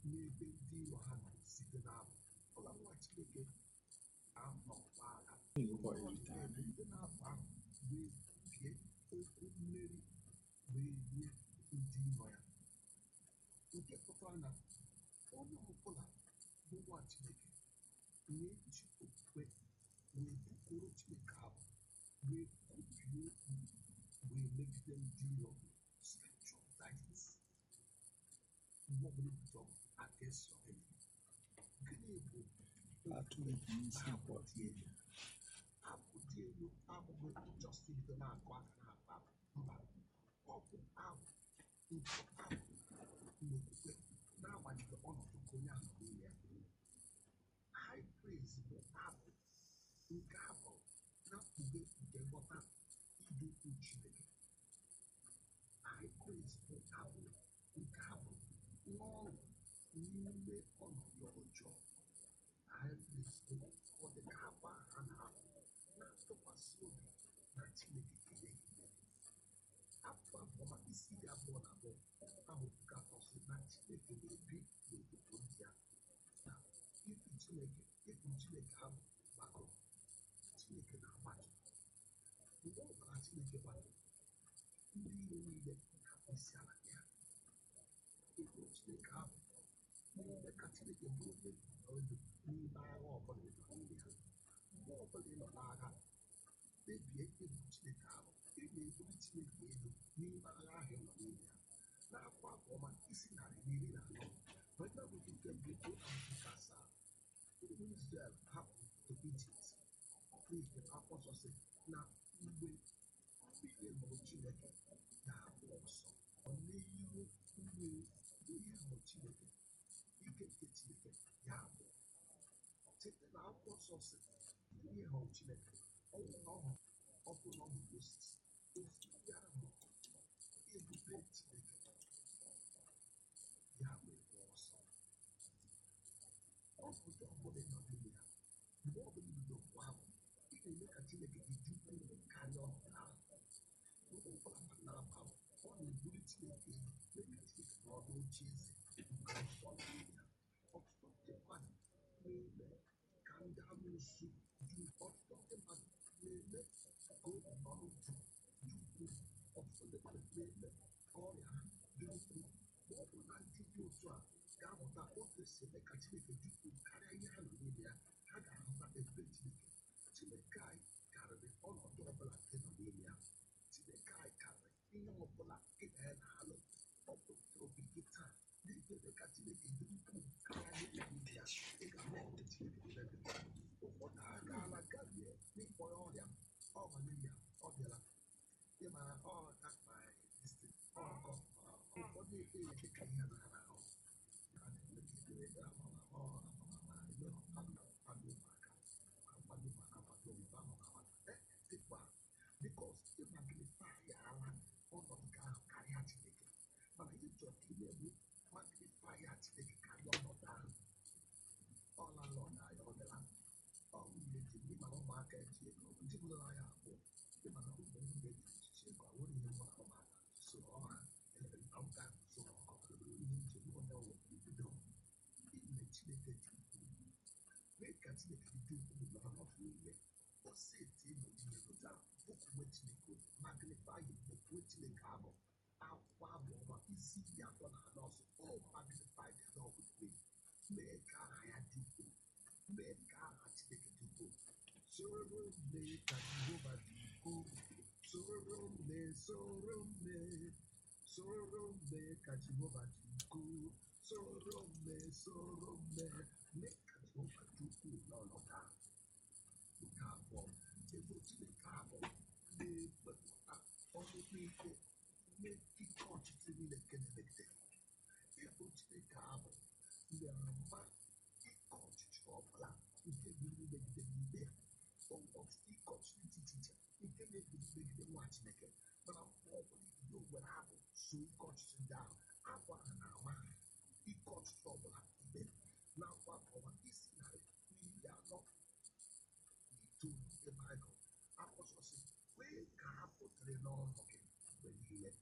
n'ebe ndị iro ha nọ site n'abụ ọla nwa chineke anọkwa agha site n'abụ ahụ wee bie okwu mmeri wee nye ndị iro ya nke pụtara na onye ọbụla bụ nwa chineke na-eji okwukwe wee bụkọrọ chineke abụ wee kwubie okwu wee megide ndị iro scripture that is mgbe ọbụla ebuto against your enemy gịnị bụ atụrụ isi abụọ abụ dị elu abụ dị elu abụghị just ibido na-akụ aka na-akpa mba ọ bụ abụ nke abụ n'okwukwe na-agbanyeghị ọnọdụ nke onye ahụ n'ime ya high praise bụ abụ nke abụ na-akpughe nke nghọta ịdị ukwu Chineke high praise bụ abụ nke abụ nwa ọṅụ n'ime ọnọdụ ọjọọ high praise bụ ọ dị ka akwa ha na-abụ na-atụkwasị obi na Chineke kere ihe afọ abụọ maka isi iri abụọ na abụọ ahụ ka ọsị na Chineke na-ebi n'obodo ndị ya na ibu Chineke ibu Chineke ahụ gbakọrọ Chineke na-agbatu mgbe ọ bụla Chineke gbatu ndị iro niile na-akpụ isi ala ya ibu Chineke ahụ na-eme ka Chineke bụrụ onye n'ime agha ọbụla ị nọ n'ime ya mgbe ọbụla ị nọ n'agha kpebie ibu Chineke ahụ ị na-ebuli Chineke elu n'ime agha ahụ ị nọ n'ime ya n'afọ abụọ ma isi narị na iri na anọ weta bụrụ nke mbụ ruo na nke asaa ndị Izrel hapụrụ Ijipt n'ihi akwụkwọ nsọ sị na mgbe mmiri hụrụ Chineke na-abụ ọsọ ọ n'ihu mmiri ihe hụrụ Chineke ike nke Chineke ya abụ site na akwụkwọ nsọ sị ihe hụrụ Chineke ọ bụ na ọ hụrụ ọ bụ na ọ hụrụ Moses ofu ya hụrụ ebube Chineke ya wee gba ọsọ ọ bụ ụjọ ọbụla ị nọ n'ime ya mgbe ọ bụla ibido mgbe ahụ ị na-eme ka Chineke gị dị ukwuu karịa ọnọdụ ahụ mgbe ọbụla gbasara ahụ ọ na-ebuli Chineke elu mee ka Chineke n'ọdụ oche eze nke nsọ n'ime ya ọtụtụ ndị mmadụ na-eme ka ndị amụsụ dị ọtụtụ ndị mmadụ na-eme ka obi ọrụ dị dị ukwuu ọtụtụ ndị mmadụ na-eme ka ọrịa ha dị ukwuu ma ọ bụ na ndị dị otu a ga-amụta otu esi eme ka Chineke dị ukwuu karịa ihe ha nọ n'ime ya ha ga-ahụta ebube Chineke Chineke anyị karịrị ọnọdụ ọbụla nke nọ n'ime ya Chineke anyị karịrị ihe ọbụla ị na ya na-alụ ọ bụ obi gị taa na-ekpere ka Chineke dị ukwuu karịa ihe n'ime ya ị ga-ahụ ọrụ Chineke n'ebe ụfọdụ agaala garie n'ịkpọ ya ọrịa ọ malaria ọ bịara ịmara ọ that my destiny ọkọ ụfọdụ ekpere dịka ihe na ara ahụ ka na-emegidere ya amama ọ amama ebe ọ na-akwado ụmụaka akwado ụmụaka akwado ụmụaka amama dịkwa bikos ịmagnifai ya ala ọnọdụ nke ahụ karịa Chineke mana ihe chọrọ ka ị na-eme magnifai ya Chineke karịa ọnọdụ ahụ ọ lala ọ na ya ọ bịara ọ nwunye ji ndị mara ụmụaka eji ego ndị bụrụ ya abụọ ndị mara ụmụ nwunye ji echichi ego awụrụ ihe mụ na ụmụaka so ọha ọga so ọkọkọrọ ihe njem onye ọwụ bido ime Chineke dị ukwuu mee ka Chineke dị ukwuu n'ọnọdụ niile o seti ịnọ ihe pụta okwukwe Chineke magnify okwukwe Chineke abụ akwụkwọ abụ ọma isi iri atọ na anọ ọsọ o magnify the Lord with me mee ka aha ya dị ukwuu mee ka aha Chineke dị ukwuu soro mee ka Jehova dị ukwuu soro mee soro mee soro mee ka Jehova dị ukwuu soro mee soro mee mee ka Jehova dị ukwuu n'ọnọdụ ahụ nke abụọ ebe Chineke abụ na-ewepụta ọnụnụ ike mee ike ọchịchị niile nke na-emegide ebe Chineke abụ na-ama ike ọchịchị ọbụla nke biri megide n'ime ya ọtụtụ ike ọchịchị dị iche iche nke na-ebiri megide nwa Chineke mana mgbe ọbụla ibido were abụ so ike ọchịchị ndị ahụ abụ ahụ na-ama ike ọchịchị ọbụla mgbe na-akwa akọwa isi narị n'iri anọ itoolu nke Baịbụl akwụsọsị kwee ka ha pụtara n'ọnụ gị mgbe niile